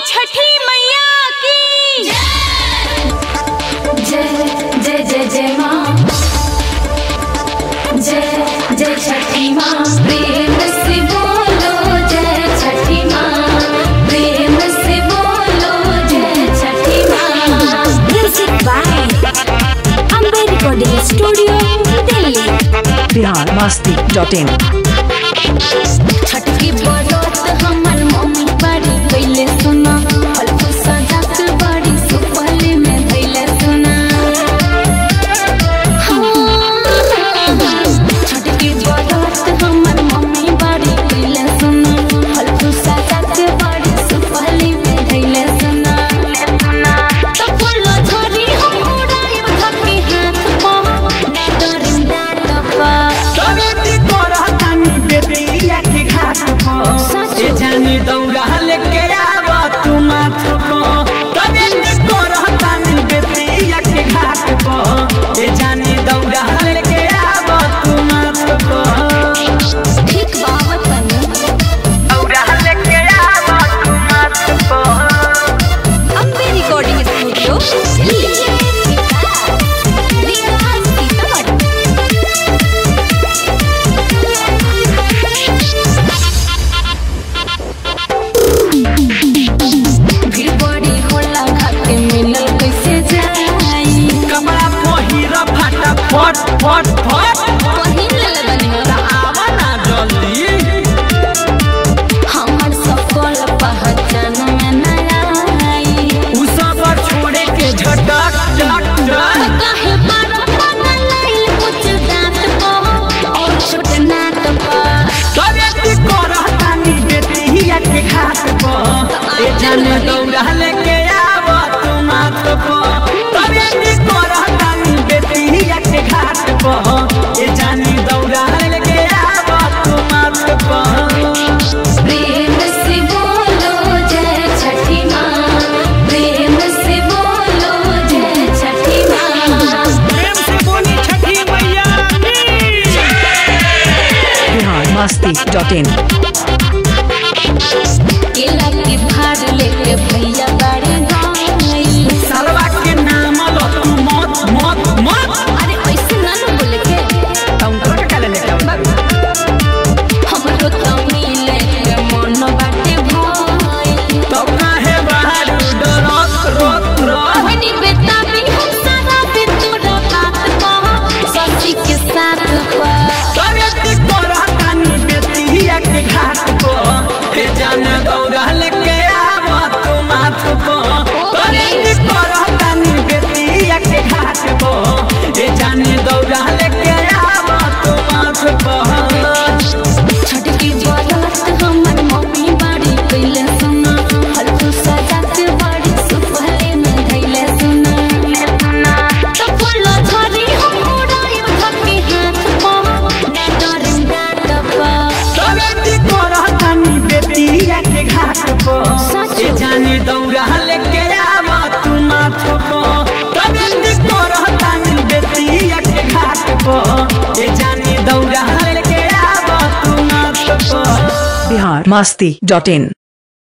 छठी मैया की जय जय जय जय माँ जय जय छठी माँ प्रेम से बोलो जय छठी माँ प्रेम से बोलो जय छठी माँ music by Ambe recording studio Delhi Bihar Masti dot in Chhath की बरत हमर मम्मी बड़ी कैले सुना फल सजात बड़ी सुपल में धैले सुना छठ की बरत हमर मम्मी बड़ी कैले सुना फल सजात बड़ी सुपल में धैले सुना तो फूल झड़ी हम उड़ाई धके हाथ पा डरिंदा टपा कवेटी करतानी बेटिया के घाट पर ए जानी दौड़ा लेके आव तू माथ पर कवेटी करतानी बेटिया के घाट पर ए जानी दौड़ा लेके आव तू माथ पर ठीक बात तनी दौड़ा लेके आव तू माथ पर अम्बे रिकॉर्डिंग स्टूडियो दिल्ली भीड़ बड़ी होला खाके मिलल कैसे जाई कमरा पहिर फाटा फट फट फट पहिन ले बनी आव ना जल्दी हमर सफल पहचान में न आई उ सब छोड़े के झटक झट झट काहे बारो पागल लाइल कुछ दांत को और छोट नाक पर कवेटी करतानी बेटिया के घाट पर ए जाने दौड़ा लेके आव तू माथ पर कवेटी करतानी बेटिया के घाट पर ए जाने दौड़ा लेके आव तू माथ पर प्रेम से बोलो जय छठी माँ प्रेम से बोलो जय छठी माँ प्रेम से बोली छठी मैया बिहार मस्ती डॉट इन केला के भार लेके भैया बाड़े गाई सरवा के नाम लो तू मत मत मत अरे ऐसे ना न बोले के काउंटर के काले लेके आऊ हमरो तमी लेके मन बाटे भाई तो काहे बाहर डरत रोत रोत कहनी बेटा भी हम सारा पे तोरा बात कह सची के साथ पा कवेटी करतानी बेटिया के घाट पर ए जाने दौड़ा लेके आव तू माथ पर कवेटी करतानी बेटिया के घाट पर ए जाने दौड़ा लेके आव तू माथ पर छठ की बरत हमर मम्मी बाड़ी कैले सुना हल्कू सजात बड़ी सुपहले में धैले सुना तो फूल झड़ी हम उड़ाई धके हाथ पा डरिंदा टपा कवेटी करतानी बेटिया के घाट पर ए जाने दौड़ा लेके आव तू माथ पर कवेटी करतानी बेटिया के घाट पर ए जाने दौड़ा लेके आव तू माथ पर बिहार मस्ती डॉट इन